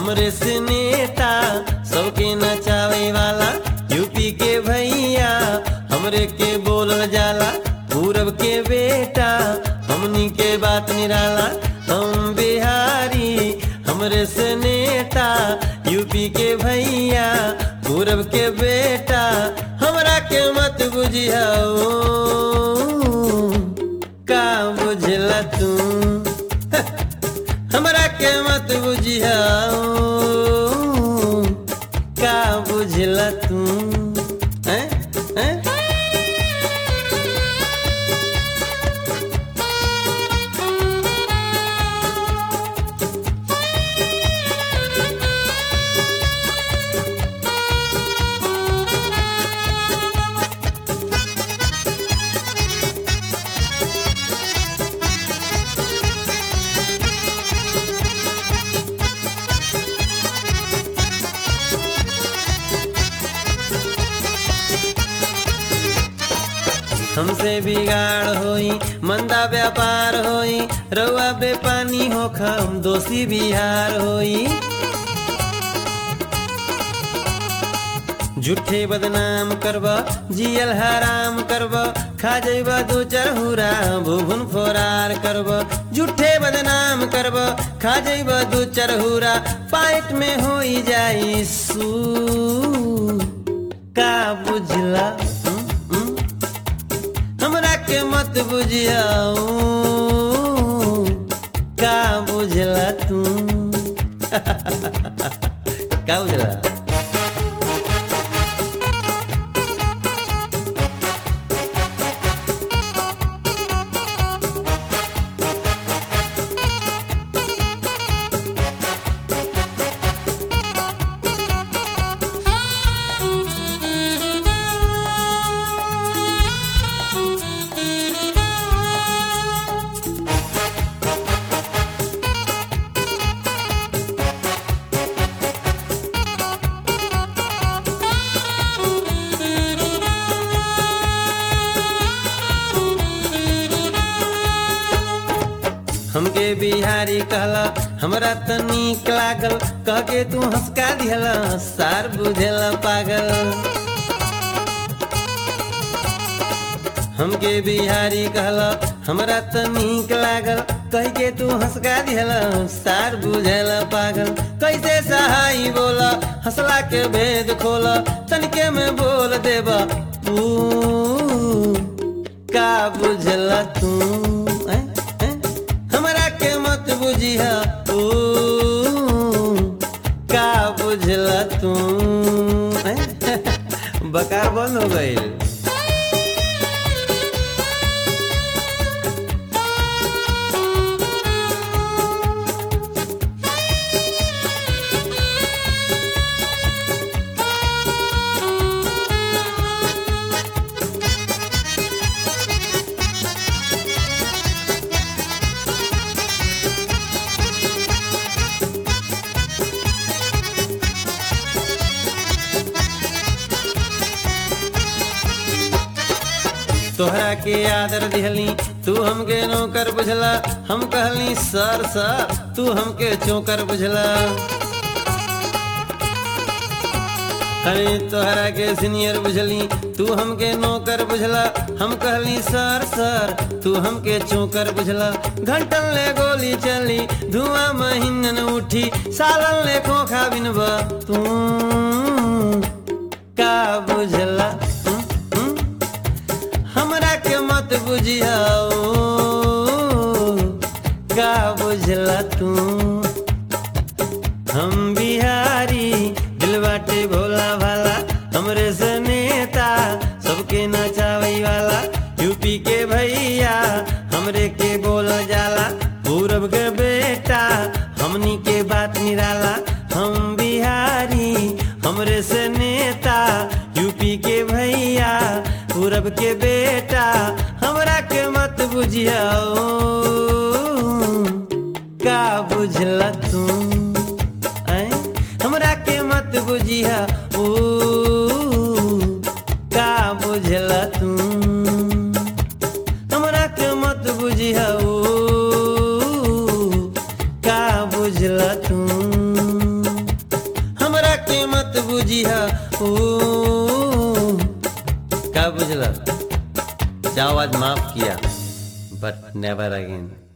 हमरे से नेता सबके नचावे वाला यूपी के भैया हमरे के बोलल जाला पूरब के बेटा हमनी के बात निराला हम बिहारी हमरे से नेता यूपी के भैया पूरब के बेटा हमरा के मत बुझियाओ का बुझला तू हमरा के मत बुझियाओ का बुझला तू हैं हैं हमसे बिगाड़ होई मंदा व्यापार होई रउआ बेपानी होख हम दोषी बिहार होई झूठे बदनाम करब जियल हराम करब खा जइब दू चरहुरा भुभुन फोरार करब झूठे बदनाम करब खा जइब दू चरहुरा पाइट में होई जाई सू का बुझला हम्म, हम्म? हमरा के मत बुझियाऊ का बुझला तू का बुझला हमके बिहारी कहला हमरा त नीक लागल कह के तू हंसका दिहला सार बुझेला पागल हमके बिहारी कहला हमरा त नीक लागल कह के तू हंसका दिहला सार बुझेला पागल कैसे सहाई बोला हंसला के भेद खोला तनिके में बोल देबा तू का बुझला तू हैं? हैं? हमरा के मत बुझिया तू का बुझला तू हैं? बकार बंद हो गई तोहरा के आदर दिहली तू हमके नौकर बुझला हम कहली सर सर तू हमके चौकर बुझला अरे तोहरा के सीनियर बुझली तू हमके नौकर बुझला हम कहली सर सर तू हमके चौकर बुझला घंटन ले गोली चली धुआं महीनन उठी सालन ले खोखा बिनबा तू का बुझला हम्म, हम्म? हमरा के मत बुझियाओ का बुझला तू हम बिहारी दिल बाटे भोला भाला हमरे से नेता सबके नचावे वाला यूपी के भैया हमरे के बोल जाला पूरब के बेटा हमनी के बात निराला हम बिहारी हमरे से नेता यूपी के भैया पूरब के बेटा हमरा के मत बुझियाओ का बुझला तू ऐं? हमरा के मत बुझिया ओ का बुझला तू हमरा के मत बुझिया ओ का बुझला तू ऊ का बुझल जाओ आज माफ किया बट नेवर अगेन